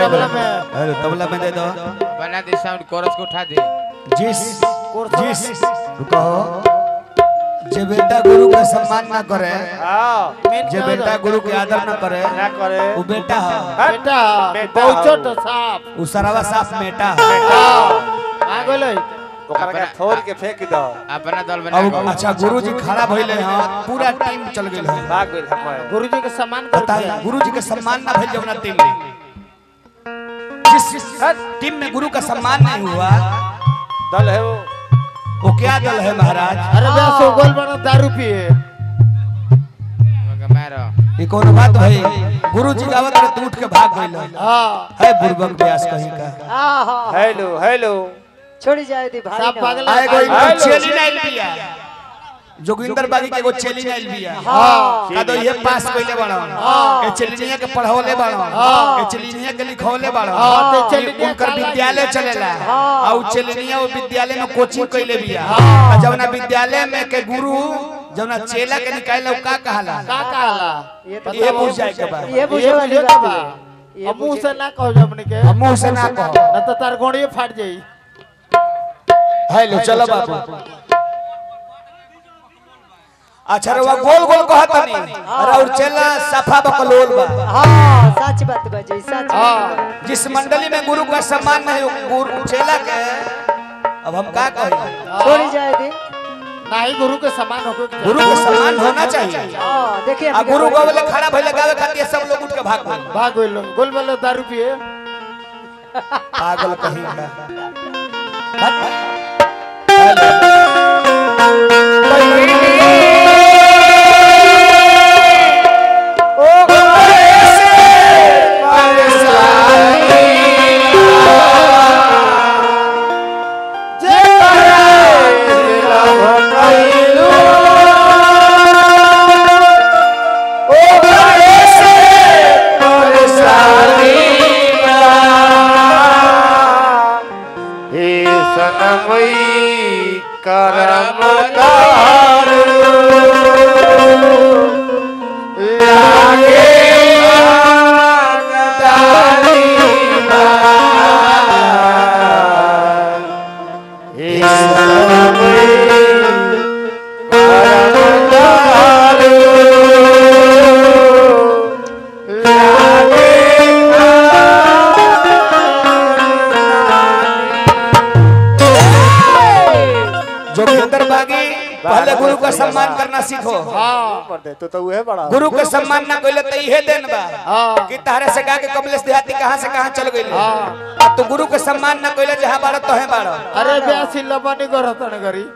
तबला में अरे तबला में दे दो बना दे साउंड कोरस को उठा दे जिस जिस कहो जे बेटा गुरु का सम्मान ना करे मीट जे ना बेटा दो। गुरु के आदर ना करे ना करे वो बेटा है बेटा बेटा बहुचो हो। तो साफ वो सरवा साफ बेटा है आ गेलै ओकरा के फोड़ के फेंक दो अपना दल बना अब के अच्छा गुरु जी खड़ा भइले हैं पूरा टीम चल गेल है भाग गेल हमारे गुरुजी के सम्मान बताइए करके गुरु जी के सम्मान ना भइल जौना टीम में जिस जिस टीम में गुरु का सम्मान नहीं हुआ दल है वो वो क्या दल है महाराज अरे बे सो गोल बना दारू पिए मारो ये कौन बात भाई गुरु जी गावत रहे तू उठ के भाग गइल हां है बुर्बक व्यास कहीं का आहा हेलो हेलो छोड़ी जाए दी भाई सब ना। पागल आए गो हेलो। इनकर चेली नाइल बिया जोगिंदर बागी के एगो चेली नाइल बिया हां का तो ये पास कइले बाड़ो ए चेलिनिया के पढ़ावले बाड़ो ए चेलिनिया के लिखवले बाड़ो हाँ, तो चेलिनिया उनकर का विद्यालय चलेला हाँ। आ उ चेलिनिया वो विद्यालय में कोचिंग कइले बिया आ जवना विद्यालय में के गुरु जवना चेला के निकाले उ का कहाला का कहला ये तो ये पूछ जाए के बा ये बुझे ये वाली बुझे के बात बा है ये अब मुंह बुझे- से ना कहो जमने के अब मुंह से ना कहो ना तो तार गोड़िए फाट जाई हेलो चलो बाबू अच्छा रवा गोल गोल कहत नहीं अरे और चेला सफा बकलोल बा हाँ सच बात बजे सच बात हां जिस मंडली में गुरु का सम्मान नहीं हो, गुरु चेला के अब हम का कहें छोड़ी जाए दी नहीं गुरु के समान होके के गुरु का सम्मान होना चाहिए हाँ देखिए आ अभी गुरु देखो। गोवले खड़ा भइले गावे खातिर सब लोग उठ के भाग गए भाग गइल गोल वाला दारू पिए पागल कहीं का हे सनमई करम कार लागे आगदारी हे सनमई करम कार लागे जोगिंदर बागी पहले गुरु का सम्मान करना सीखो पर दे तो तो उहे बड़ा गुरु के सम्मान ना कइले त इहे देन बा हां कि तारे से गा के कमलेश देहाती कहां से कहां चल गइले अब तो गुरु के सम्मान ना कइले जहां बाड़ तहे बाड़ अरे ब्यासी लबनी को रहतन गरी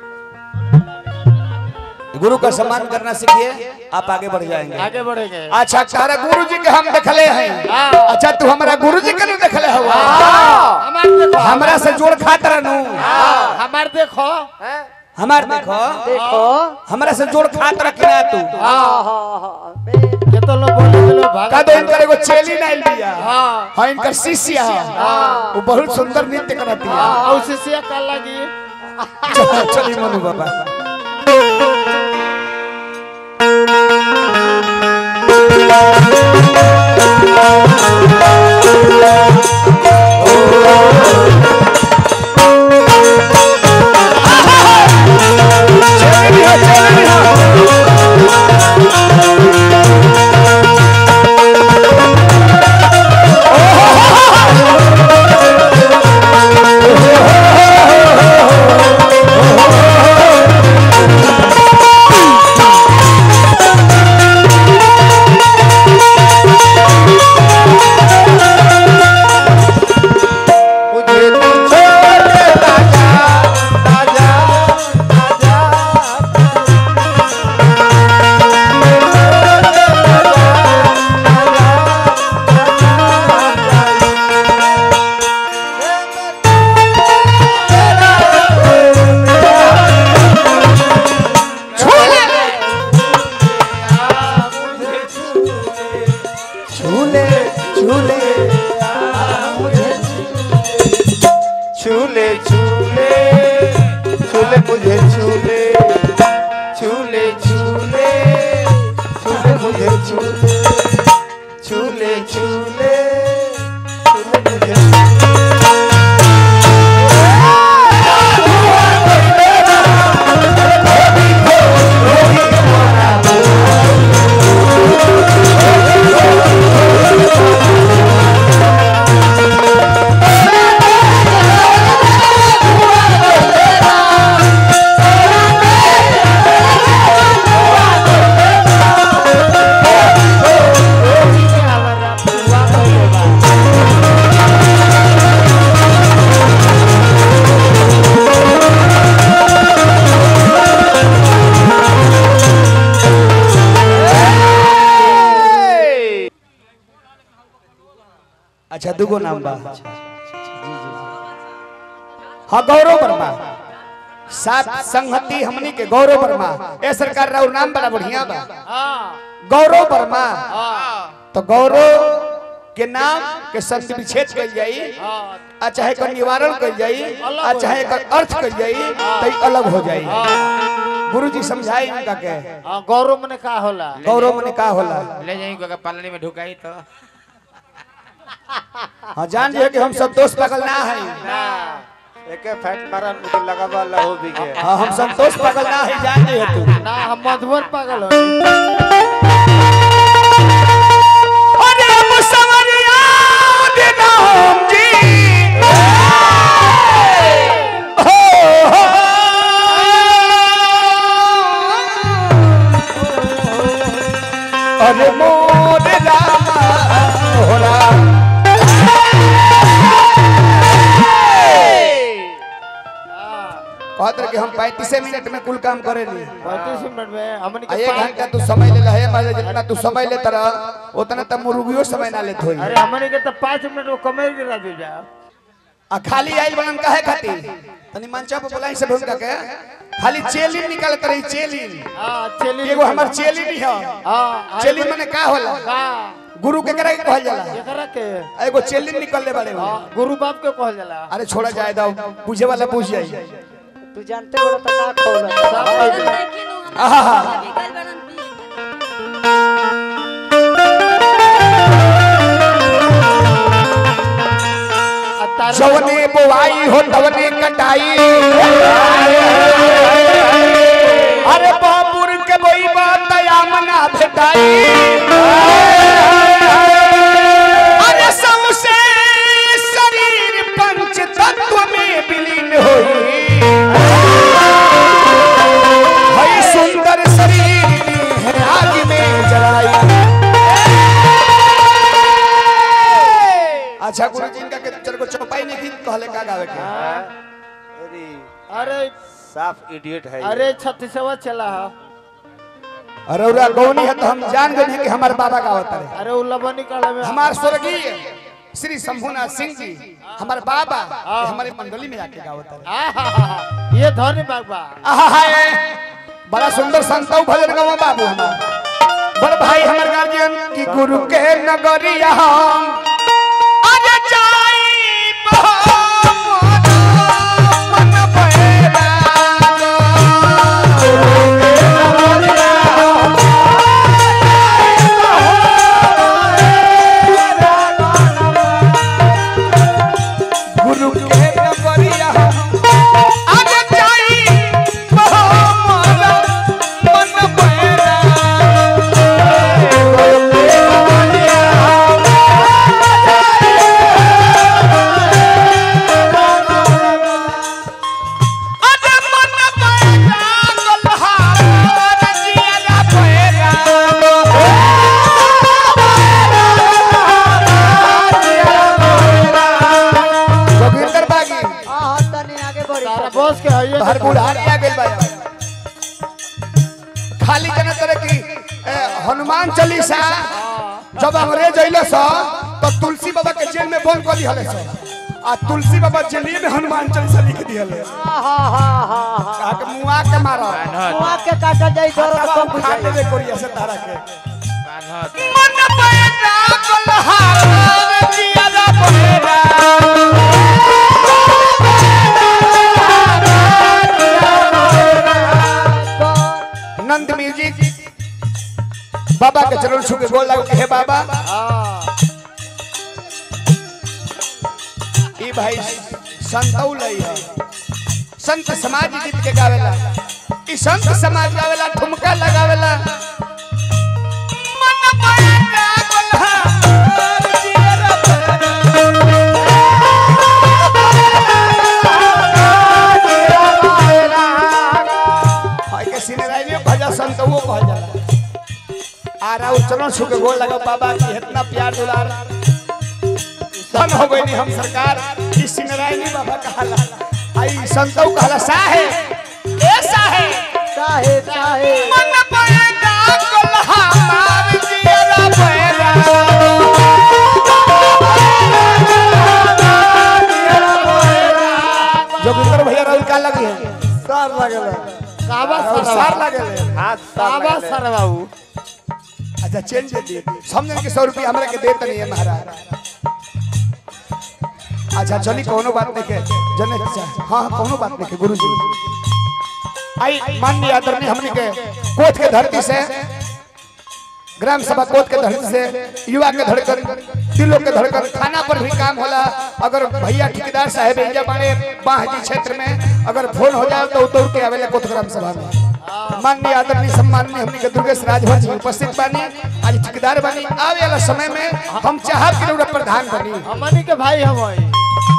गुरु का सम्मान करना सीखिए आप आगे बढ़ जाएंगे आगे बढ़ेंगे अच्छा तारा गुरु जी के हम देखले हैं अच्छा तू हमारा गुरु जी के नहीं देखले हो हमार देखो हमरा से जोड़ खात रहनु हमार देखो हमार देखो देखो हमरा से जोड़ खात रखना तू हाँ हाँ हाँ बे- ये तो लोग बोले के लोग भाग का दो इनकर एगो चेली नाइल बिया हाँ हां इनकर शिष्य है वो बहुत सुंदर नृत्य करती है और शिष्य का लगी चल- चली मनु बाबा चली हो, चली हो। मुझे तू छोड़ के ना जा ना जा ना जा झूले झूले छूले छूले छूले मुझे छूले छूले छूले छूले मुझे छूले छूले छूले छूले अच्छा दुगो नाम बा हाँ गौरव वर्मा सात संहति हमनी के गौरव वर्मा ए सरकार राउर नाम बड़ा बढ़िया बा हाँ गौरव वर्मा हाँ तो गौरव के नाम के संत विच्छेद कल जाई हाँ आ चाहे एकर निवारण कल जाई अलग आ हो चाहे एकर अर्थ कल जाई तो ई अलग हो जाई गुरु जी समझाई इनका के हाँ गौरव मने का होला गौरव मने का होला ले जाई को पालनी में ढुकाई तो हाँ जान जे कि हम सब दोस्त पागल ना है एके फैट मारन मुझे लगा बा लहू भी के हाँ हम संतोष पागल ना है जान जे तू ना हम मधुबन पागल हो अरे मुसवरिया देना हम जी हो, हो। अरे मोर रामा हो राम कहत रहे कि हम पैंतीस मिनट में कुल काम करे ली पैंतीस मिनट में हमने आ के एक पाँच- घंटा तू समय ले रहे मारे जितना तू समय लेता रह उतना तब मुर्गियो समय ना लेत होई अरे हमने के तो पाँच मिनट में कमेर गिरा दे जा आ खाली आइल बनन काहे खातिर तनी मंचा पे बोलाई सब हुनका के खाली चेलिन निकालत रही चेलिन हाँ चली एगो हमर चेलिन ही है हाँ चेलिन माने का होला का गुरु के करे कहल जाला एकरा के आ एगो चेलिन निकलले बाड़े हो हाँ, गुरु बाप के कहल जाला अरे छोड़ा जाए दो पूछे वाला पूछ जाई तू जानते बड़ा तो ना खोला सब कहल जाला। आहा आ तार- जवने बुआई हो तवने कटाई अरे बाबुर के बोई बात मना भेटाई अरे सौसे शरीर पंच तत्व में विलीन होई हई सुंदर शरीर है आग में जलाई अच्छा गुरु जी इनका के तेरे को चौपाई नहीं थी कहले का गावे के अरे अरे साफ इडियट है ये। अरे छत्तीसवा चला है अरे उरा गौनी है तो हम जान गए हैं कि हमारे बाबा का होता है अरे उल्लभन निकाले में हमारे स्वर्गीय श्री शंभुनाथ सिंह जी हमारे बाबा ये हमारे मंडली में आके गावत है आहा, ये धनी बाबा आहा हाय बड़ा सुंदर संतौ भजन गावा बाबू हमार बड़ भाई हमार गार्जियन की गुरु के नगरिया हम आज जाई मोहम्मद मन पैरा गुरु के नगरिया हम आज जाई मोहम्मद मन पैरा अरे मन पैरा गलहार जिया पैरा जोगिंदर बागी हाँ हाँ तनी आगे बढ़ी तारा बॉस के है हर बुढ़ारी आ गइल बा खाली जन तरह की ए, हनुमान चालीसा जब अंग्रेज अइले स तो तुलसी बाबा के जेल में बंद कर दिहले स आ तुलसी बाबा जेलिए में हनुमान चालीसा लिख दिहले हाँ हाँ हाँ हाँ हाँ कहा के मुआ के मारो मुआ के काटा जाई दर्द कम खा बुझाई देबे कोरिया से तारा के बान्हत मन पैरा गलहार जिया पैरा नंद म्यूजिक बाबा के चरण छू के गोल लग हे बाबा ई भाई संतौ लई है संत समाज गीत के गावेला ई संत समाज गावेला ठुमका लगावेला मन पैरा गलहार जिया हाय के सिनेराई में भजा संत वो कह जाला आ रहा चरण छू के गोल लगा बाबा की इतना प्यार दुलार धन हो गई हम सरकार इस सिनेराई में बाबा कहाला आई संतौ कहला साहे ए साहे साहेब साहेब मन पैदा कोल्हा मार जिया पैरा सार लगल काबा और सर सार लागल हाथ सार काबा लगल सर बाबू अच्छा चेंज दे दी समझन के सौ रुपया हमरा के देत नहीं है महाराज अच्छा चली कोनो बात नहीं के जने हाँ हाँ कोनो बात नहीं के गुरुजी आई माननीय आदरणीय हमनी के कोच के धरती से ग्राम सभा कोच के धरती से युवा के धड़कन दिलों के धड़कन थाना पर भी काम होला अगर भैया ठेकेदार साहब इंजा बाड़े बाहजी क्षेत्र में अगर फोन हो जाए तो उतर के आवेला कोच ग्राम सभा में माननीय आदरणीय सम्माननीय हमनी के दुर्गेश राजभर जी उपस्थित बानी आज ठेकेदार बानी आवे वाला समय में हम चाहब कि रउरा प्रधान बनी हमनी के भाई हम हई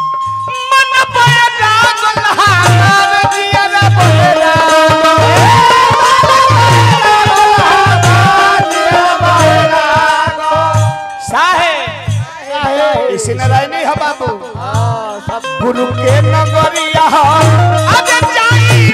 साहे इसी नारायणी है बाबू हां सब गुरु के नगरिया अब जाई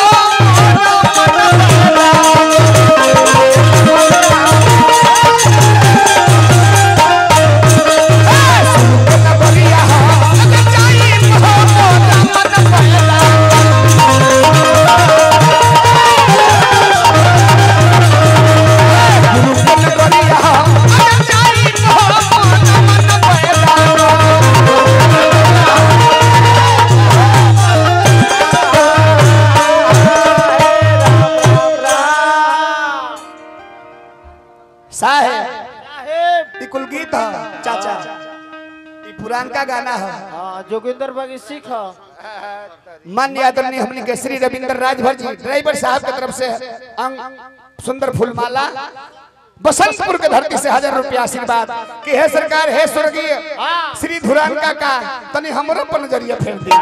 साहेब साहेब ई कुल गीत है चाचा ई पुरानका गाना है हां जोगिंदर बागी सीख मान्य आदरणीय हमने के श्री रविंद्र राजभर जी ड्राइवर साहब की तरफ से अंग सुंदर फूलमाला बसंतपुर के धरती से हजार रुपया आशीर्वाद कि हे सरकार हे स्वर्गीय श्री धुरान का का तनी हमरो पर नजरिया फेर दी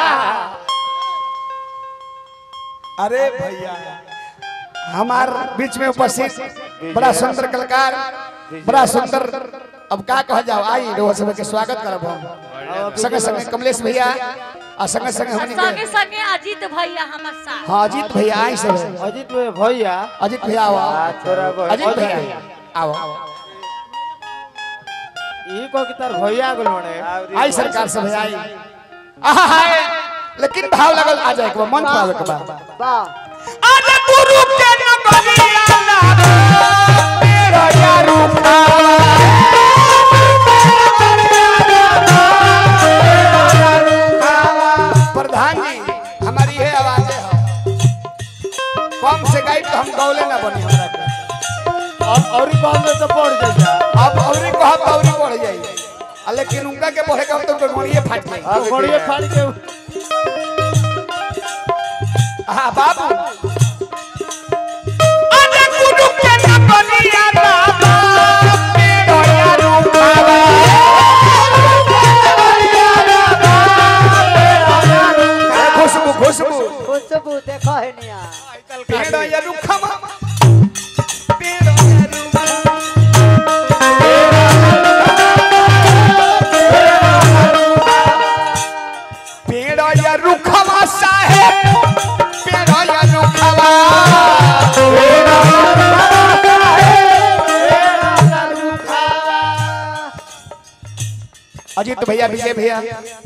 अरे भैया हमार बीच में उपस्थित बड़ा सुंदर कलाकार बड़ा सुंदर अब का कह जाओ आई रोह सब के स्वागत करब हम संगे संगे कमलेश भैया आ संगे संगे हमनी संगे के संगे अजीत भैया हमर साथ हाँ अजीत भैया आई सब अजीत भैया अजीत भैया आओ तोरा बड़- अजीत भैया आओ ई को की तार भैया गेल बने आई सरकार से भैया आई आहा हाय लेकिन भाव लगल आ जाए के बा, मन पावे के बा वाह अरे गुरु के नगरिया ना मेरा यारू प्रधान जी हमारी ये आवाज है कम से गाई तो हम गौले ना बनी हमरा के और और ई काम में तो पड़ जाइया अब औरी कहब तो औरी बढ़ जाई आ लेकिन उनका के बढ़े का तो गोड़िए फाट जाई अब घोड़िए फाड़ के हाँ बाबू अरे गुरु के नगरिया बाबा मेरो यारू बाबा खुशबू खुशबू खुशबू देखो है निया पेड़ यारू खमा पेड़ यारू पेड़ यारू खमा साहेब पेड़ यारू खमा अजीत भैया विजय भैया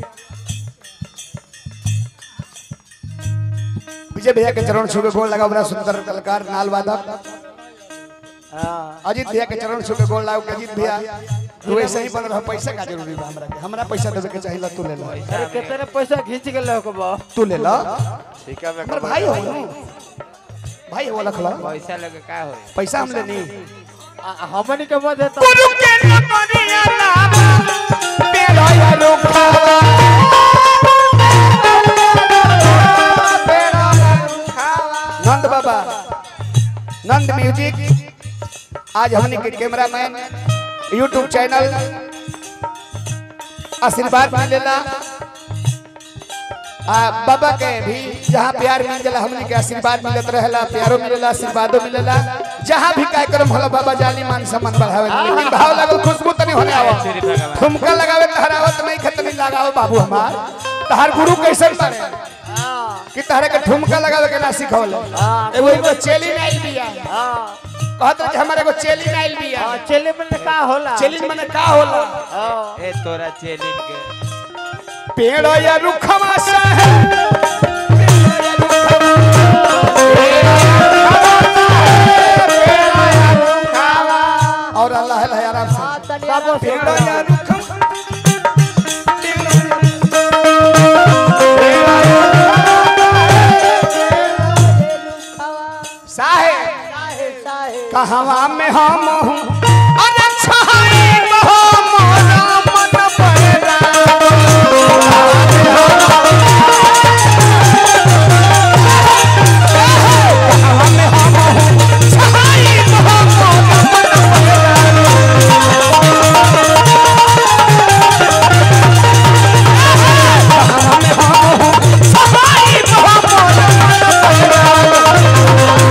विजय भैया के चरण छू के गोल लगा बड़ा सुंदर कलाकार नाल वादक अजीत भैया के चरण छू के गोल लाओ के अजीत भैया तू ऐसे ही बन रहा पैसा का जरूरी बा हमरा के हमरा पैसा देवे के चाहिए तू ले ला अरे कितने पैसा खींच के ले के बा तू ले ला ठीक है मैं हमर भाई हो नु भाई हो लखला पैसा लगे का होई पैसा हम लेनी आ- हमनी के मत तो गुरु के नगरिया नाम पेड़ा या रुखा नंद बाबा नंद म्यूजिक आज हमने के कैमरामैन यूट्यूब चैनल आशीर्वाद मिलेला आ बाबा के भी जहाँ प्यार मिल जाला हमने के आशीर्वाद मिलत रहेला प्यारो मिलेला आशीर्वादो मिलेला जहाँ भी कार्यक्रम होला बाबा जाली मान सम्मान बढ़ावे लेकिन भाव लगल खुशबू तनी होने आवा श्री भगवान ठुमका लगावे तहरावत नहीं खतनी लगाओ बाबू हमार तहार गुरु कैसे मारे कि तहरे के ठुमका लगावे के ना सिखौले एगो एगो चेली नाइल बिया कहत रहे कि हमारे एगो चेली नाइल बिया हां चले में का होला चेली मने का होला हां ए तोरा चेलिन के पेड़ या रुखमा से पेड़ या रुखमा और अल्लाह है आराम से हाँ, तनी बाबू आराम से। पेड़ा या रुखम साहे साहे साहे कहवा में हम हूँ अरे छहाई बहो मोरा मन पड़ेगा कहवा में हम हूँ छहाई बहो मोरा मन पड़ेगा कहवा में हम हूँ छहाई बहो मोरा मन पड़ेगा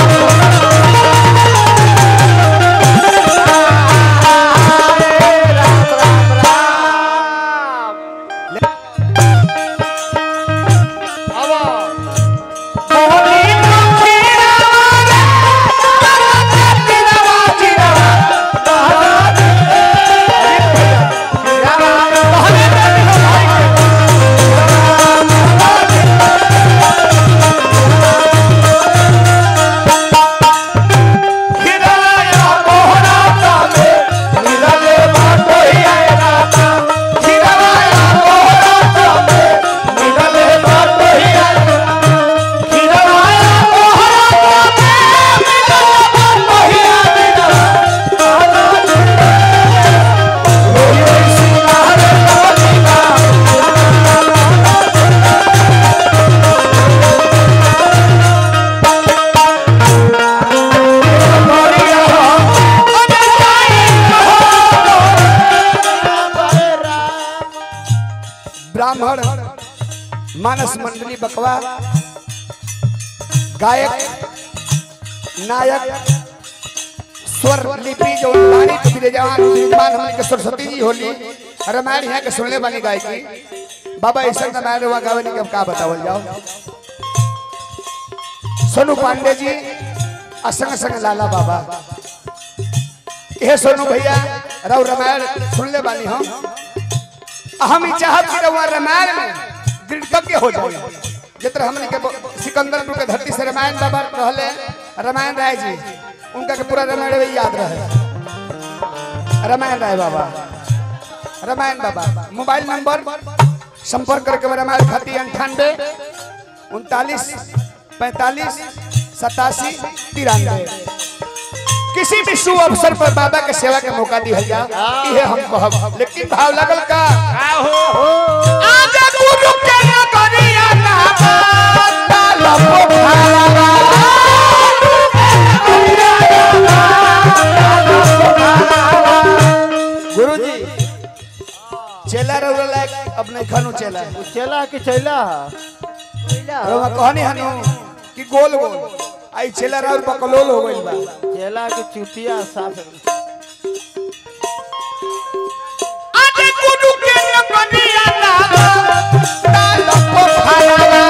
ब्राह्मण मानस मंडली बकवा गायक नायक स्वर लिपि जो वाणी तो विराजमान विराजमान हमने के सरस्वती जी होली रामायण यहाँ के सुनने वाली गायकी बाबा ऐसा रामायण हुआ गावे नहीं का बतावल जाओ सोनू पांडे जी आ संग संग लाला बाबा ये सोनू भैया राव रामायण सुनले वाली हम हम ही चाहत कि रउआ रामायण में दृढ़ हो जाए जितना हमने के ब- सिकंदरपुर के धरती से रामायण बाबा रहले रामायण राय जी उनका के पूरा रामायण भी याद रहे रामायण राय बाबा रामायण बाबा मोबाइल नंबर संपर्क करके रामायण खाती अंठानवे उनतालीस पैंतालीस सतासी तिरानवे किसी भी शुभ अवसर पर बाबा के सेवा के मौका दिया जा इहे हम कहब लेकिन भाव लगल का का हो आजा गुरु के नगरिया ना बाता लपो भावा गुरु जी चेला रउरा लायक अब नहीं खनु चेला चला कि चला रउरा कहनी हनु कि गोल गोल आई चेला रउर बकलोल हो गइल बा चला कि चुतिया साफ आजा गुरु के नगरिया ना बाता लपो भावा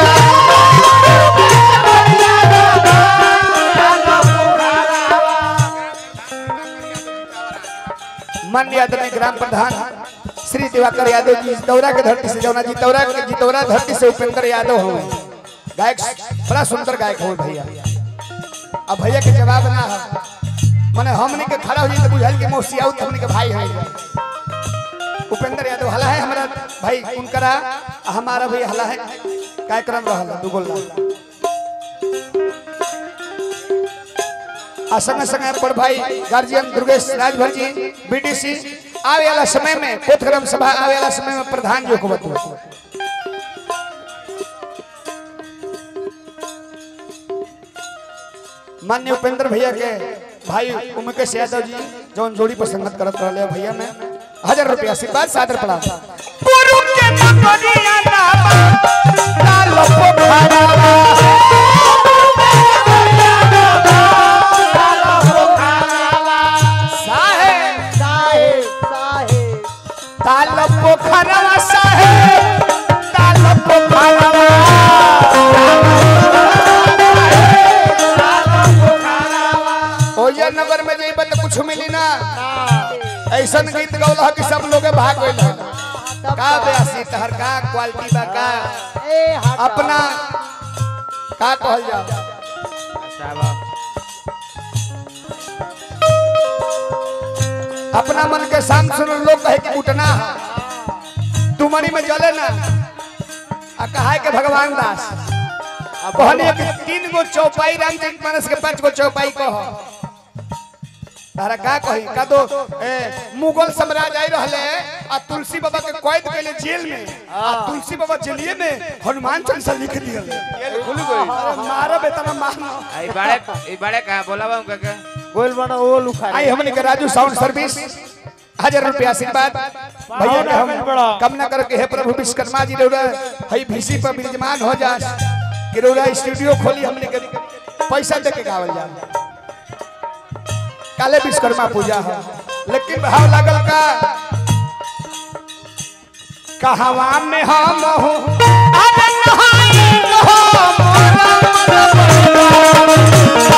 माननीय आदरणीय ग्राम प्रधान श्री दिवाकर यादव जी जितौरा के धरती से जौना जितौरा के जितौरा धरती से उपेंद्र यादव हो गायक बड़ा सुंदर गायक हो भैया अब भैया के जवाब ना है माने हमने के खड़ा हो जाए तो बुझाइल कि मौसी आउत हमने के भाई है उपेंद्र यादव हला है हमारा भाई उनकरा आ हमारा भी हला है कार्यक्रम रहला दू गोल आ संगे संगे पर भाई गार्जियन दुर्गेश राजभर जी बीडीसी आवे वाला समय में कोथग्राम सभा आवे वाला समय में प्रधान जी को बतू मान्य उपेंद्र भैया के भाई उमकेश यादव जी जौन जोड़ी पर संगत करत रहले भैया में हजार रुपया आशीर्वाद सादर पड़ा गुरु के नगरिया नामा लालो पोखरा साहेब साहे साहे ताल पोखरवा साहेब ताल पोखरवा ओया नगर में जइबा तो कुछ मिली ना ऐसन गीत गौला कि सब लोग भाग गइल का बेसी तहर का क्वालिटी बा का ए हट अपना का कहल जा साहब अपना मन के शाम सुन लोग कहे कि उठना है तू मनी में जले ना आ कहा के भगवान दास अब कहनी कि तीन गो चौपाई रामचरित मानस के पांच गो चौपाई कह तारा का कही का तो ए, मुगल साम्राज्य आई रहले आ तुलसी बाबा के कैद कैले जेल में आ तुलसी बाबा जेलिए में हनुमान चालीसा लिख दिया खुल गई अरे मारो बेटा मारना आई बड़े ई बड़े कहाँ बोला बा उनका के गोल बना ओल उखाड़ आई हमने के राजू साउंड सर्विस हजार रुपया आशीर्वाद भैया के हम कामना करो कि हे प्रभु विश्वकर्मा जी रौरा हई भीसी पर विराजमान हो जा कि रौरा स्टूडियो खोली हमने के पैसा दे के गावल जा काले विश्वकर्मा पूजा है लेकिन भाव लागल का कहवा में हम हो अरे नहाई हो मोरा मन